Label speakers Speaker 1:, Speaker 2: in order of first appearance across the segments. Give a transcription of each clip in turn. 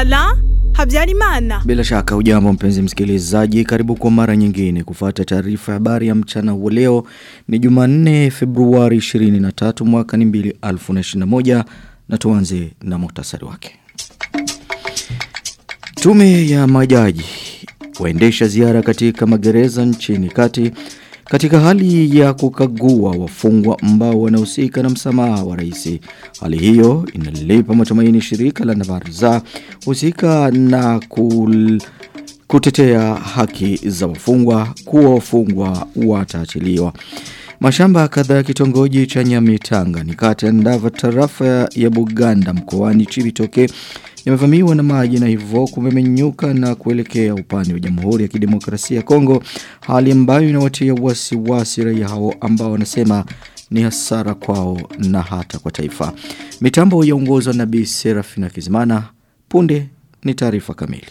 Speaker 1: Alain Habyarimana.
Speaker 2: Bila shaka ujambo mpenzi msikilizaji, karibu kwa mara nyingine kufuata taarifa ya habari ya mchana wa leo. Ni Jumanne Februari 23 mwaka ni 2021 na tuanze na muhtasari wake. Tume ya majaji waendesha ziara katika magereza nchini kati katika hali ya kukagua wafungwa ambao wanahusika na msamaha wa rais. Hali hiyo inalipa matumaini shirika la Navarza husika na kul kutetea haki za wafungwa kuwa wafungwa wataachiliwa. Mashamba kadhaa ya kitongoji cha Nyamitanga ni kati ya Ndava tarafa ya Buganda mkoani Chibitoke yamevamiwa na maji na hivyo kumemenyuka na kuelekea upande wa Jamhuri ya Kidemokrasia ya Kongo hali ambayo inawatia wasiwasi raia hao ambao wanasema ni hasara kwao na hata kwa taifa. Mitambo yaongozwa na Bi Serafina Kizimana punde ni taarifa kamili.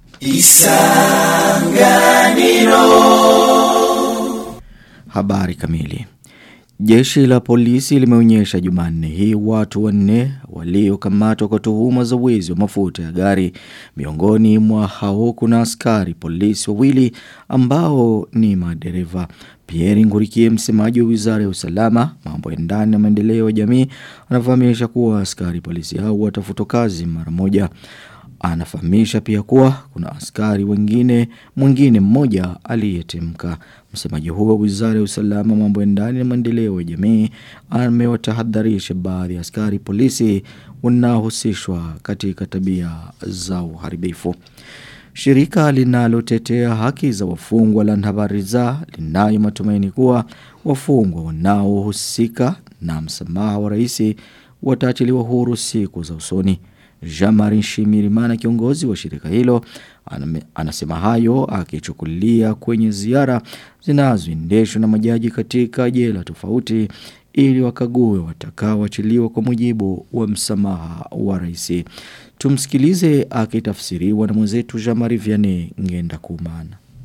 Speaker 2: Isanganiro Habari kamili Jeshi la polisi limeonyesha Jumanne hii watu wanne waliokamatwa kwa tuhuma za wizi wa mafuta ya gari. Miongoni mwa hao kuna askari polisi wawili ambao ni madereva. Pierre Ngurikie msemaji wa Wizara ya Usalama, mambo ya ndani na maendeleo ya jamii, anafahamisha kuwa askari polisi hao watafutwa kazi mara moja. Anafahamisha pia kuwa kuna askari wengine mwingine mmoja aliyetemka. Msemaji huo Wizara ya Usalama mambo ya ndani na maendeleo ya jamii amewatahadharisha baadhi ya askari polisi wanaohusishwa katika tabia za uharibifu. Shirika linalotetea haki za wafungwa la Nhabariza linayo matumaini kuwa wafungwa wanaohusika na msamaha wa rais wataachiliwa huru siku za usoni. Jamari Shimirimana kiongozi wa shirika hilo anasema hayo akichukulia kwenye ziara zinazoendeshwa na majaji katika jela tofauti ili wakague watakaoachiliwa kwa mujibu wa msamaha wa rais. Tumsikilize akitafsiriwa na mwenzetu Jamari Vianney Ngenda Kumana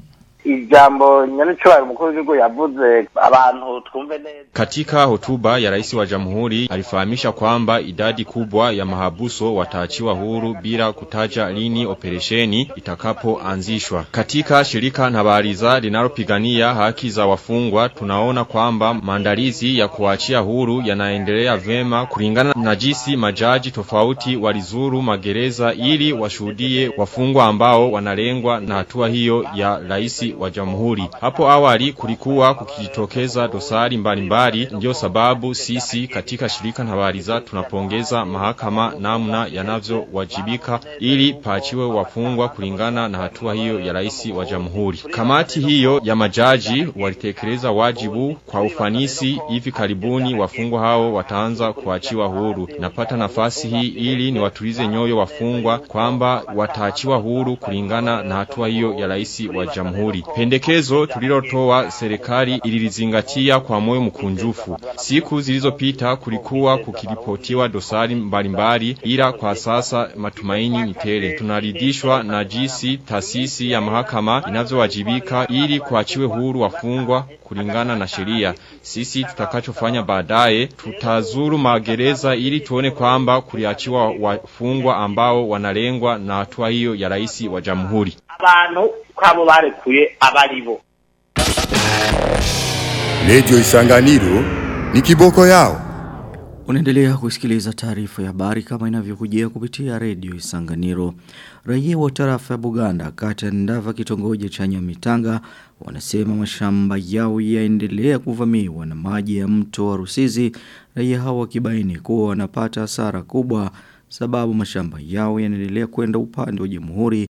Speaker 3: ijambo nyanicyubahiro umukuru w'igihugu yavuze abantu twumve neza
Speaker 4: katika hotuba ya rais wa jamhuri alifahamisha kwamba idadi kubwa ya mahabuso wataachiwa huru bila kutaja lini operesheni itakapoanzishwa katika shirika Ntabariza linalopigania haki za wafungwa tunaona kwamba maandalizi ya kuachia huru yanaendelea vema kulingana na jinsi majaji tofauti walizuru magereza ili washuhudie wafungwa ambao wanalengwa na hatua hiyo ya rais wa jamhuri. Hapo awali kulikuwa kukijitokeza dosari mbalimbali ndio sababu sisi katika shirika Ntabariza tunapongeza mahakama namna yanavyowajibika ili paachiwe wafungwa kulingana na hatua hiyo ya rais wa jamhuri. Kamati hiyo ya majaji walitekeleza wajibu kwa ufanisi hivi karibuni wafungwa hao wataanza kuachiwa huru. Napata nafasi hii ili niwatulize nyoyo wafungwa kwamba wataachiwa huru kulingana na hatua hiyo ya rais wa jamhuri. Pendekezo tulilotoa serikali ililizingatia kwa moyo mkunjufu. Siku zilizopita kulikuwa kukiripotiwa dosari mbalimbali ila kwa sasa matumaini ni tele. Tunaridhishwa na jinsi taasisi ya mahakama inavyowajibika ili kuachiwe huru wafungwa kulingana na sheria. Sisi tutakachofanya baadaye tutazuru magereza ili tuone kwamba kuliachiwa wafungwa ambao wanalengwa na hatua hiyo ya rais wa jamhuri.
Speaker 3: abantu kwabo barekuye abaribo
Speaker 5: Radio Isanganiro ni kiboko yao.
Speaker 2: Unaendelea kusikiliza taarifa ya habari kama inavyokujia kupitia redio Isanganiro. Raia wa tarafa ya Buganda kati ya Ndava kitongoji cha Nyamitanga wanasema mashamba yao yaendelea kuvamiwa na maji ya mto wa Rusizi. Raia hao wakibaini kuwa wanapata hasara kubwa sababu mashamba yao yanaendelea kwenda upande wa Jamhuri